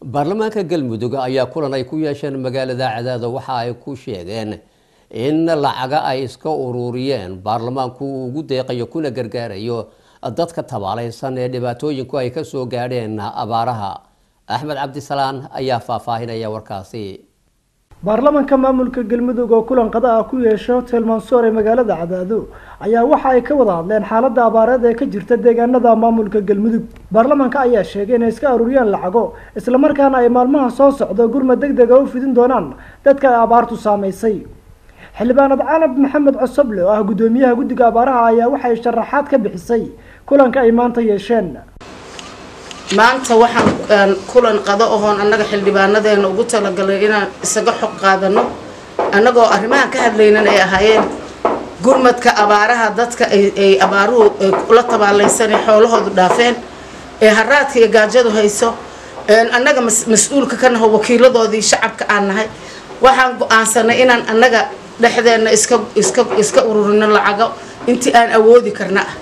baarlamaanka galmudug ayaa kulan ay ku yeesheen magaalada cadaado waxa ay ku sheegeen in lacaga ay iska ururiyeen baarlamaanku uu ugu deeqayo kuna gargaarayo dadka tabaalaysan ee dhibaatooyinku ay kasoo gaadheen abaaraha axmed cabdisalaan ayaa faahfaahinaya warkaasi baarlamanka maamulka galmudug oo kulan qada ah ku yeesha hotel mansoor ee magaalada cadaado ayaa waxa ay ka wada hadleen xaaladda abaareed ee ka jirta deegaanada maamulka galmudug baarlamanka ayaa sheegay inay iska aruuriyaan lacago islamarkaana ay maalmaha soo socdo gurmad deg dega u fidin doonaan dadka ay abaartu saamaysay xildhibaanad canab maxamed cosoble oo ah guddoomiyaha guddiga abaaraha ayaa waxay sharaxaad ka bixisay kulanka ay maanta yeesheen maanta waxaan kulan qado ohoon annaga xildhibaanadeena ugu talagalay inaan isaga xog qaadano annagoo arrimahan ka hadlaynan ay ahaayeen gurmadka abaaraha dadka ay abaaruhu la tabaalaysan ee xoolahoodu dhaafeen ee haraadka iyo gaajadu hayso annaga mas-uulka ka naho wakiiladoodii shacabka aan nahay waxaan go-aansanay inaan annaga dhexdeenna iska iska iska ururino lacago intii aan awoodi karna ah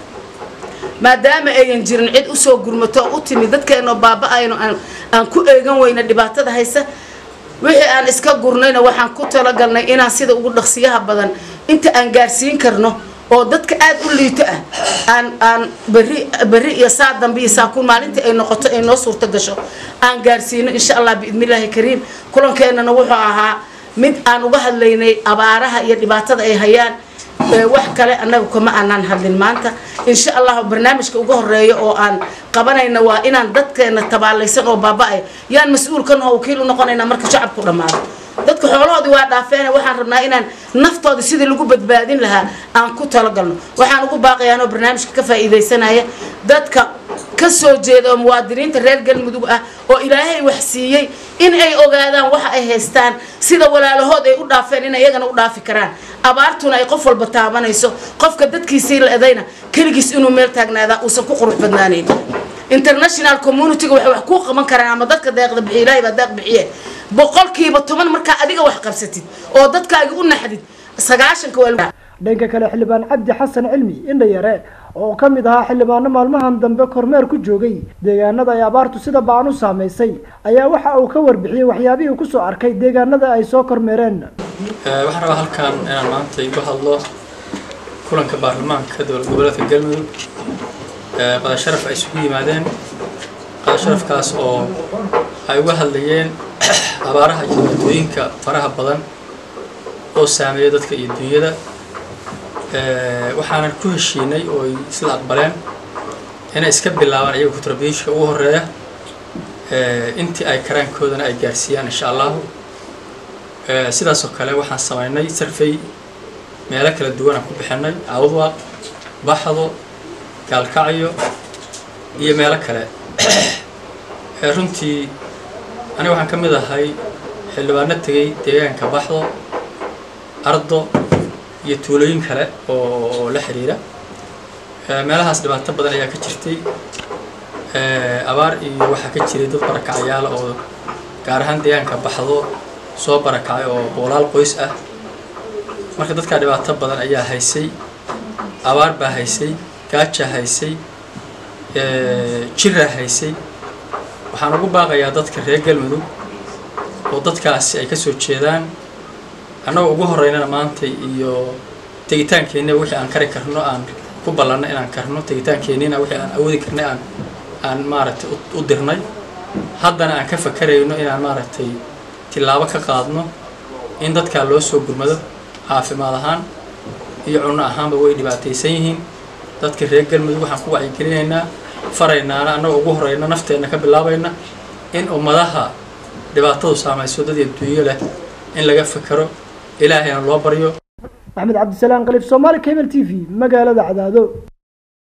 maadaama ayan jirin cid usoo gurmato oo u timid dadkeenoo baaba-ayno aan ku eegan weyna dhibaatada haysa wixii aan iska gurnayna waxaan ku talagalnay inaan sida ugu dhaqsiyaha badan inta aan gaarsiin karno oo dadka aada u liito ah aan aan beri berri iyo saa dambe iyo saakuun maalintii ay noqoto ay noo suurto gasho aan gaarsiino insha allah biidnillaahi kariim kulankeenana wuxuu ahaa mid aan uga hadlaynay abaaraha iyo dhibaatada ay hayaan wax kale annaga kuma aanaan hadlin maanta insha allah barnaamijka uga horeeya oo aan qabanayna waa inaan dadkeena tabaalaysan oo baaba-ay yaan mas-uul ka naho wakiil u noqonaynaa marka shacabku dhammaado dadka xoolahoodii waa dhaafeen waxaan rabnaa inaan naftooda sidii lagu badbaadin lahaa aan ku talagalno waxaan ugu baaqayaanoo barnaamijka ka faa'iidaysanaya dadka ka soo jeeda oo muwaadiniinta reer galmudug ah oo ilaahay wax siiyey in ay ogaadaan waxa ay haystaan sida walaalahood ay u dhaafeen in iyagana u dhaafi karaan abaartuna ay qof walba taabanayso qofka dadkiisii la edayna keligiis inuu meel taagnaadaa uusan ku qurux badnaanayn international communityga waxay wax kuu qaban karaan ama dadka deeqda bixiy ilaahay baa deeq bixiye boqolkiiba toban markaa adiga wax qabsatid oo dadkaaga u naxdid sagaashanka waa dhanka kale xildhibaan cabdi xasan cilmi indhayare oo ka mid ahaa xildhibaano maalmahan dambe kormeer ku joogay deegaanada ay abaartu sida baan u saamaysay ayaa waxa uu ka warbixiyey waxyaabihii kusoo arkay deegaanada ay soo kormeereen waxaan rabaa halkan inaan maanta igu hadlo kulanka baarlamaanka dowlad goboleedka galmudug qadasharaf ay isugu yimaadeen qadasharafkaas oo ay uga hadlayeen abaaraha iyo dhibaatooyinka faraha badan oo saameeya dadka iyo dunyada waxaanan ku heshiinay oo ay isla aqbaleen inay iska bilaabaan iyaga contributionka ugu horeeya intii ay karaankoodana ay gaarsiiyaan insha allahu sidaasoo kale waxaan samaynay sarfey meelo kala duwan aan ku bixinay awdwaaq baxdo gaalkacyo iyo meelo kale runtii aniga waxaan ka mid ahay xildhibaano tegay deegaanka baxdo ardo iyo tuulooyin kale oo la xiriira meelahaas dhibaato badan ayaa ka jirtay abaar iyo waxaa ka jiray dad barakacayaala oo gaar ahaan deegaanka baxdo soo barakacay oo boolaal qoys ah marka dadkaa dhibaato badan ayaa haysay abaar baa haysay gaajaa haysay jiraa haysay waxaan ugu baaqayaa dadka reer galmudug oo dadkaasi ay kasoo jeedaan annagoo ugu horeynana maanta iyo tegitaankeenna wixii aan kari karno aan ku ballanno inaan karno tegitaankeenina wixii aan awoodi karnay aan aan maaragtay u dirnay haddana aan ka fakarayno inaan maaragtay tillaabo ka qaadno in dadkaa loo soo gurmado caafimaad ahaan iyo cunno ahaanba way dhibaataysan yihiin dadka reer galmudug waxaan ku wacyigelinaynaa faraynaana annagoo ugu horeyna nafteenna ka bilaabayna in ummadaha dhibaatadu saamayso dad iyo duunyo leh in laga fakero ilaahayna loo baryo axmed cabdisalaan qalif soomaali cable t v magaalada cadaado